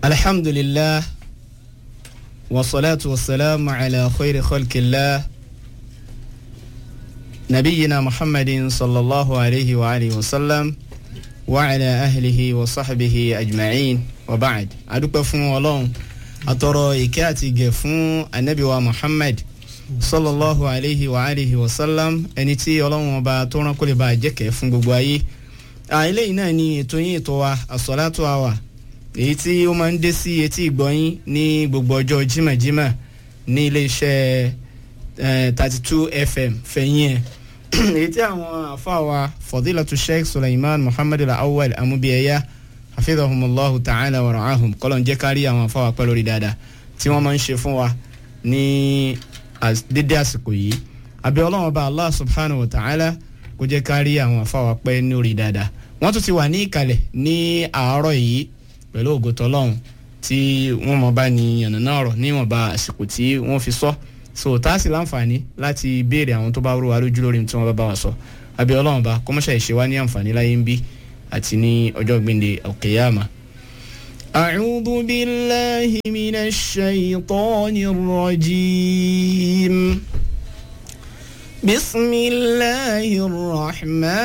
الحمد لله والصلاة والسلام على خير خلق الله نبينا محمد صلى الله عليه وآله وسلم وعلى أهله وصحبه أجمعين وبعد أدوك فون ولون أترى إكاتي جفون النبي ومحمد صلى الله عليه وآله وسلم ẹni tí ọlọ́run ọba tó rán kó lè bá a jẹ́kẹ̀ẹ́ fún gbogbo ayé eléyìí náà ni ètò yín ètò wa àsọ̀látò àwà èyí tí ó máa ń dé sí etí ìgbọ́yín ní gbogbo ọjọ́ jímọ̀jímọ̀ ní iléeṣẹ́ thirty two fm fẹ̀yìn ẹ̀ èyí tí àwọn àfáàwà fadilatu sheikh suleiman muhammad al-awwal amúbíyẹyà hafidhahumullahu ta'ala wa ra'ahum kọ́lọ́n jẹ́ kárí àwọn àfáàwà pẹ́ lórí dáadáa tí wọ́n máa ń ṣe fún wa ní dédé àsìkò yìí àbí ọlọ́run ọba allah subhanahu wa ta'ala kó jẹ́ kárí àwọn àfáàwà pẹ́ lórí dáadáa wọ́n tún ti wà ní ìkàlẹ̀ ní àárọ̀ yìí pẹ̀lú ògùtọ̀ ọlọ́run tí wọ́n mọ̀ bá ní yànnàná ọ̀rọ̀ níwọ̀nba àsìkò tí wọ́n fi sọ so tá a sì láǹfààní láti béèrè àwọn tó bá rú wa lójú lórí tí wọ́n bá bá wa sọ àbí ọlọ́run bá kọ́mọ́ṣà ìṣe wa ní àǹfààní láyé ń bí àti ní ọjọ́ gbìndé òkèèyàmà. أعوذ بالله من الشيطان الرجيم بسم الله الرحمن